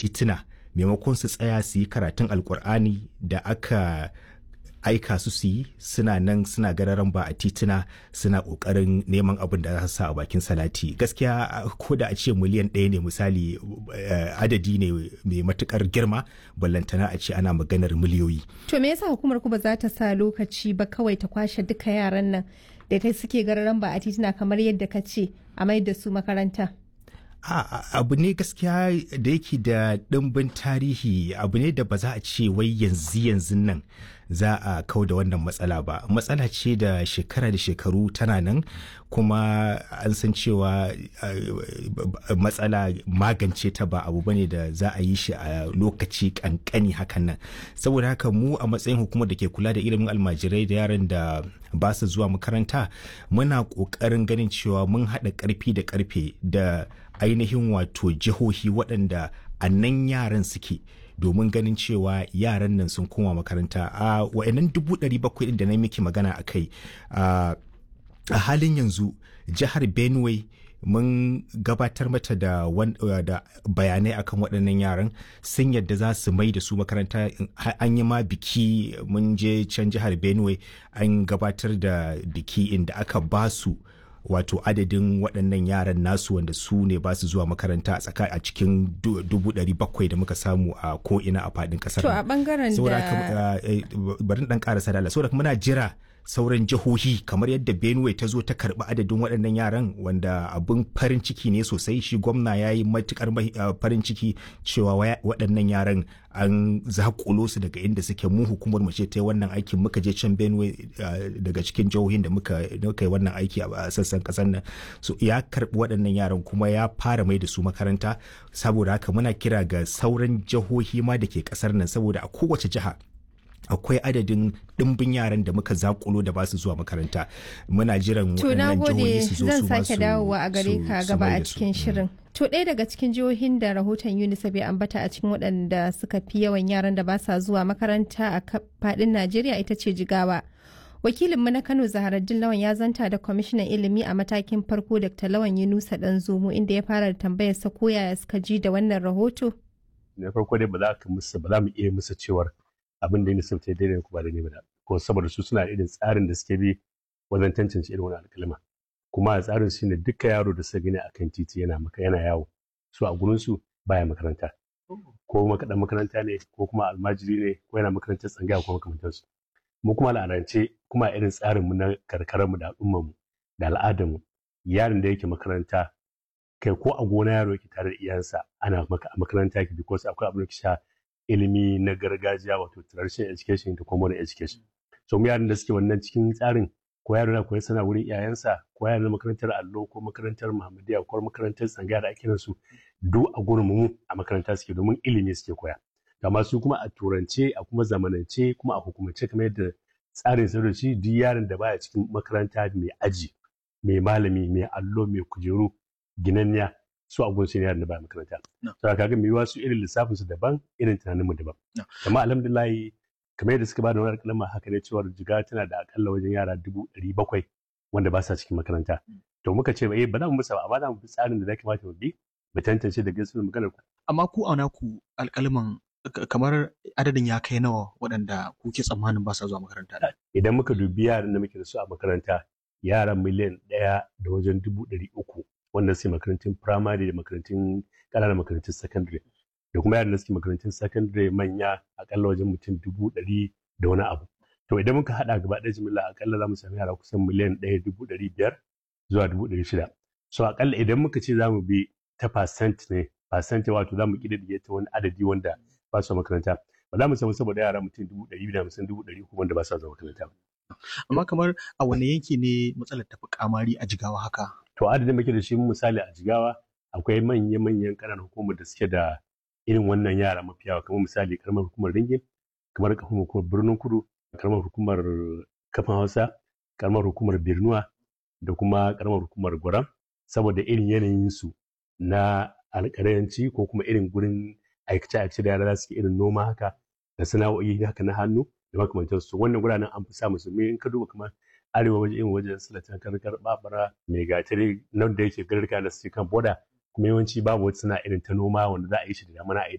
tituna maimakon su tsaya su yi karatun alkur'ani da aka aika su su yi suna nan suna gararan ba a tituna suna kokarin neman abin da za su sa a bakin salati gaskiya ko da a ce miliyan ɗaya ne misali adadi ne mai matukar girma ballantana a ce ana maganar miliyoyi to me yasa hukumar ku ba za ta sa lokaci ba kawai ta kwashe duka yaran nan da ta suke gararan ba a tituna kamar yadda ka ce a mai da su makaranta abu ne gaskiya da yake da ɗimbin tarihi abu ne da ba za a ce wai yanzu yanzu nan za a kau da wannan matsala ba matsala ce da shekara da shekaru tana nan kuma an san cewa matsala magance ta ba abu bane da za a yi shi a lokaci kankani hakan nan saboda haka mu a matsayin hukumar da ke kula da ilimin almajirai da yaran da ba su zuwa makaranta muna ƙoƙarin ganin cewa mun haɗa ƙarfi da ƙarfe da ainihin wato jihohi waɗanda a nan yaran suke domin ganin cewa yaran nan sun koma makaranta a wa'annan dubu ɗari bakwai da na miki magana a kai a halin yanzu jihar benue mun gabatar mata da, da bayanai akan waɗannan yaran sun yadda za su mai da su makaranta an yi ma biki mun je can jihar benue an gabatar da biki inda aka ba su wato adadin waɗannan yaran nasu wanda su ne ba su zuwa makaranta a tsaka a cikin dubu ɗari bakwai da muka samu a ko'ina a faɗin ƙasar. To a ɓangaren da... Bari ɗan ƙarasa da saboda muna jira sauran jihohi kamar yadda benue ta zo ta karbi adadin waɗannan yaran wanda abin farin ciki ne sosai shi gwamna ya yi matukar farin ciki cewa waɗannan yaran an zakulo su daga inda suke mu hukumar mu ce ta yi wannan aikin muka je can benue daga cikin jihohin da muka yi wannan aiki a sassan kasar nan so ya karbi waɗannan yaran kuma ya fara mai da su makaranta saboda haka muna kira ga sauran jihohi ma da ke kasar nan saboda a kowace jiha akwai adadin ɗimbin yaran da muka zakulo da ba su zuwa makaranta muna jiran waɗannan jihohi su zo su zan sake dawowa a gare ka gaba a cikin shirin to ɗaya daga cikin jihohin da rahoton unicef ya ambata a cikin waɗanda suka fi yawan yaran da ba sa zuwa makaranta a faɗin najeriya ita ce jigawa wakilinmu na kano zaharaddin lawan ya zanta da kwamishinan ilimi a matakin farko dr lawan yunusa dan zomo inda ya fara tambayar sa ko yaya suka ji da wannan rahoto na farko dai ba za ka musu ba za mu iya musu cewar abin da UNICEF ta daidai ko ba daidai ba ko saboda su suna irin tsarin da suke bi wajen tantance irin wani alkalma kuma a tsarin shi ne duka yaro da suka gani akan titi yana maka yana yawo su a gurin su baya makaranta ko makadan makaranta ne ko kuma almajiri ne ko yana makarantar tsangaya ko makamantar su mu kuma al'adance kuma irin tsarin mu na karkarar mu da al'ummar mu da al'adar mu yaron da yake makaranta kai ko a gona yaro yake tare da iyansa ana maka a makaranta yake because akwai abin da sha ilimi na gargajiya wato traditional education da kuma modern education so mu yaran da suke wannan cikin tsarin ko yaro na koyi sana wurin iyayensa ko yaro na makarantar allo ko makarantar muhammadiya ko makarantar tsangaya da ake su duk a gurin mu a makaranta suke domin ilimi suke koya amma su kuma a turance a kuma zamanance kuma a hukumance kamar yadda tsarin sarrafi duk yaron da baya cikin makaranta mai aji mai malami mai allo mai kujeru ginanniya su abun su ne yaran da baya makaranta. To kaga mai yiwa su irin lissafin su daban irin tunanin mu daban. Amma alhamdulillah kamar yadda suka bada wani kalma haka ne cewa jiga tana da akalla wajen yara dubu ɗari bakwai wanda ba sa cikin makaranta. To muka ce eh ba za mu musa ba amma za mu bi tsarin da za kamata mu bi mu tantance da gaskiyar maganar ku. Amma ku auna ku alƙalman kamar adadin ya kai nawa waɗanda kuke tsammanin ba sa zuwa makaranta. Idan muka dubi yaran da muke da su a makaranta yaran miliyan ɗaya da wajen dubu ɗari uku wanda suke makarantun firamare da makarantun ƙananan makarantun sakandare da kuma yaran da suke makarantun sakandare manya akalla wajen mutum dubu ɗari da wani abu to idan muka haɗa gaba ɗaya jimilla akalla za mu sami yara kusan miliyan ɗaya dubu ɗari biyar zuwa dubu ɗari shida so akalla idan muka ce za mu bi ta percent ne percent wato za mu ƙididdige ta wani adadi wanda ba su makaranta ba za mu samu saboda yara mutum dubu ɗari biyu da hamsin dubu ɗari uku wanda ba su zuwa makaranta ba. amma kamar a wani yanki ne matsalar tafi kamari a jigawa haka to adadin muke da shi misali a jigawa akwai manya-manyan ƙananan hukumar da suke da irin wannan yara mafi yawa kamar misali karamar hukumar ringin kamar karamar hukumar birnin kudu karamar hukumar kafin hausa karamar hukumar birnuwa da kuma karamar hukumar gwaram saboda irin yanayin su na alƙalanci ko kuma irin gurin aikace-aikace da yara za su irin noma haka da sana'o'i haka na hannu da makamantansu wannan guranen an fi sa musulmi in ka duba kamar arewa waje irin wajen silatan karkar babara mai gatari nan da yake garka da suke kan boda kuma yawanci babu wata suna irin ta noma wanda za a yi shi da damana a yi